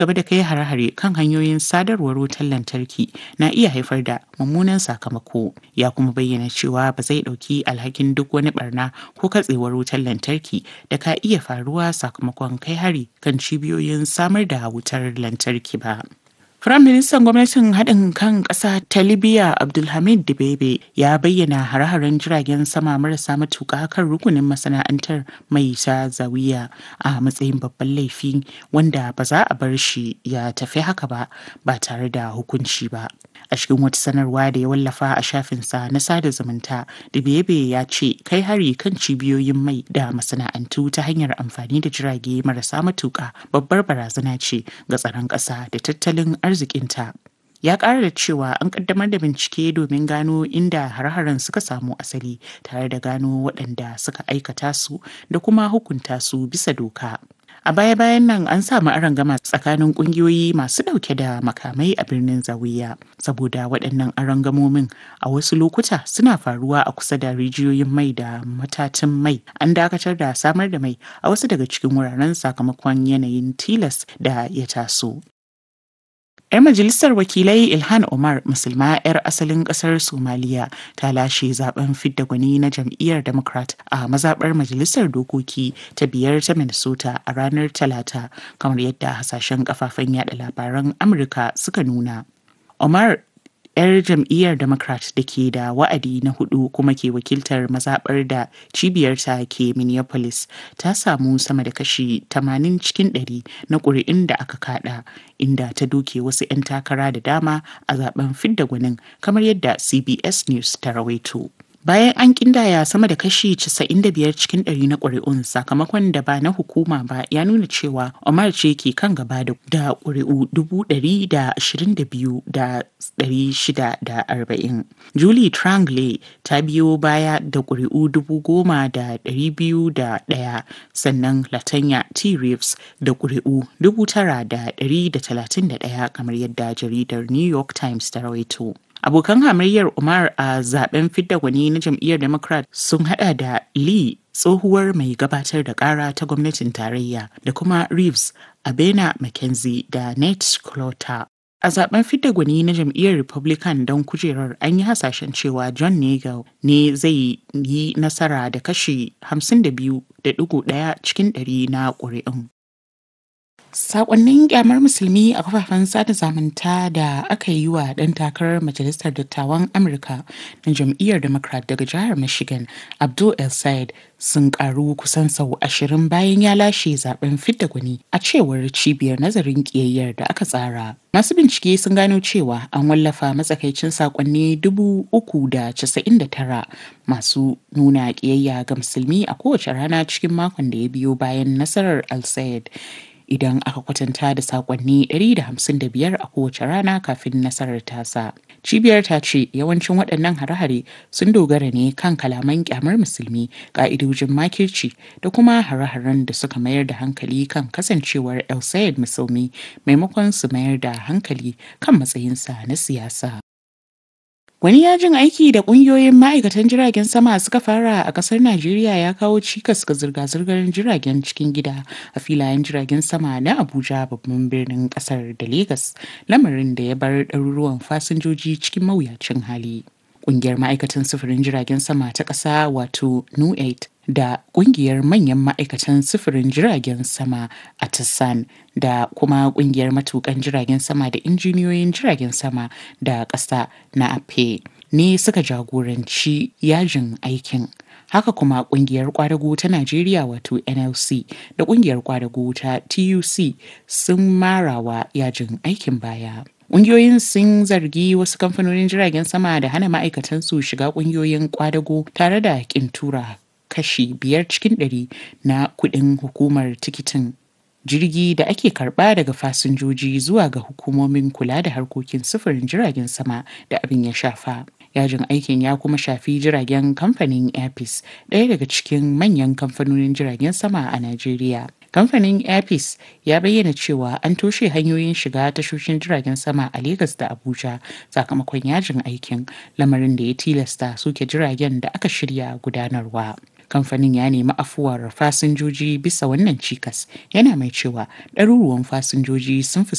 gaba da kai hare-hare kan hanyoyin sadarwar wutar lantarki na iya haifar da mummunan sakamako ya kuma bayyana cewa ba zai ɗauki alhakin duk wani barna ko katsewar wutar lantarki da ka iya faruwa sakamakon kai hari kan cibiyoyin samar da wutar lantarki ba. Firaministan gwamnatin haɗin kan ƙasa ta Libya Abdulhamid Dibebe ya bayyana hare-haren jiragen sama marasa matuƙa kan rukunin masana'antar mai ta zawiya a matsayin babban laifi wanda ba za a bar shi ya tafi haka ba ba tare da hukunci ba. A cikin wata sanarwa da ya wallafa a shafinsa na sada zumunta, Dibebe ya ce kai hari kan cibiyoyin mai da masana'antu ta hanyar amfani da jirage marasa matuƙa babbar barazana ce ga tsaron ƙasa da tattalin arzikinta. Ya ƙara da cewa an ƙaddamar da bincike domin gano inda har-haren suka samu asali tare da gano waɗanda suka aikata su da kuma hukunta su bisa doka. A baya-bayan nan an samu arangama tsakanin ƙungiyoyi masu ɗauke da makamai a birnin Zawiya saboda waɗannan arangamomin a wasu lokuta suna faruwa a kusa da rijiyoyin mai da matatan mai. An dakatar da samar da mai a wasu daga cikin wuraren sakamakon yanayin tilas da ya taso. 'Yar majalisar wakilai Ilhan Omar musulma 'yar asalin kasar Somaliya ta lashe zaben fidda gwani na jam'iyyar Democrat a mazaɓar majalisar dokoki ta biyar ta Minnesota a ranar Talata kamar yadda hasashen kafafen yada labaran Amurka suka nuna. Omar 'yar jam'iyyar democrat da ke da wa'adi na hudu kuma ke wakiltar mazaɓar da cibiyarta ke minneapolis ta samu sama da kashi 80 cikin 100 na ƙuri'un da aka kada inda ta doke wasu 'yan takara da dama a zaben fidda gwanin kamar yadda cbs news ta rawaito bayan an kindaya sama da kashi 95 cikin 100 na ƙuri'un sakamakon da ba na hukuma ba ya nuna cewa omar ce ke kan gaba da ƙuri'u 122,640 julie trangley ta biyo baya da ƙuri'u 10,201 sannan latanya t reeves da ƙuri'u 9,131 kamar yadda jaridar new york times ta rawaito abokan hamayyar umar a zaben fidda gwani na jam'iyyar democrat sun hada da lee tsohuwar mai gabatar da kara ta gwamnatin tarayya da kuma reeves abena mckenzie da nate clotter a zaben fidda gwani na jam'iyyar republican don kujerar an yi hasashen cewa john nagel ne zai yi nasara da kashi 52.1 cikin 100 na ƙuri'un Sakonnin kyamar musulmi a kafafen sada zumunta da aka yi wa ɗan takarar majalisar dattawan Amurka na jam'iyyar Democrat daga jihar Michigan, Abdul El Sayed sun karu kusan sau ashirin bayan ya lashe zaben fidda gwani a cewar cibiyar nazarin kiyayyar da aka tsara. Masu bincike sun gano cewa an wallafa matsakaicin sakonni dubu uku da casa'in da tara masu nuna kiyayya ga musulmi a kowace rana cikin makon da ya biyo bayan nasarar El Sayed. idan aka kwatanta da sakonni 155 a kowace rana kafin nasarar tasa. Cibiyar ta ce yawancin waɗannan hare-hare sun dogara ne kan kalaman kyamar musulmi, ƙa'idojin makirci da kuma hare-haren da suka mayar da hankali kan kasancewar El Sayed musulmi maimakon su mayar da hankali kan matsayinsa na siyasa. Wani yajin aiki da kungiyoyin ma'aikatan jiragen sama suka fara a kasar Najeriya ya kawo cikas ga zirga-zirgar jiragen cikin gida a filayen jiragen sama na Abuja babban birnin kasar da Legas, lamarin da ya bar ɗaruruwan fasinjoji cikin mawuyacin hali. Kungiyar ma'aikatan sufurin jiragen sama ta ƙasa wato NU8 da kungiyar manyan ma'aikatan sufurin jiragen sama a Tassan da kuma kungiyar matukan jiragen sama da injiniyoyin jiragen sama da ƙasa na ape ne suka jagoranci yajin aikin haka kuma kungiyar kwadago ta najeriya wato nlc da kungiyar kwadago ta tuc sun marawa yajin aikin baya Ƙungiyoyin sun zargi wasu kamfanonin jiragen sama da hana ma'aikatansu shiga ƙungiyoyin kwadago tare da ƙin tura kashi biyar cikin ɗari na kuɗin hukumar tikitin jirgi da ake karɓa daga fasinjoji zuwa ga hukumomin kula da harkokin sufurin jiragen sama da abin ya shafa. Yajin aikin ya kuma shafi jiragen kamfanin Airpeace ɗaya daga cikin manyan kamfanonin jiragen sama a Najeriya. Kamfanin Airpeace ya bayyana cewa an toshe hanyoyin shiga tashoshin jiragen sama a Legas da Abuja sakamakon yajin aikin lamarin da ya tilasta soke jiragen da aka shirya gudanarwa. kamfanin ya nemi afuwar fasinjoji bisa wannan cikas yana mai cewa ɗaruruwan fasinjoji sun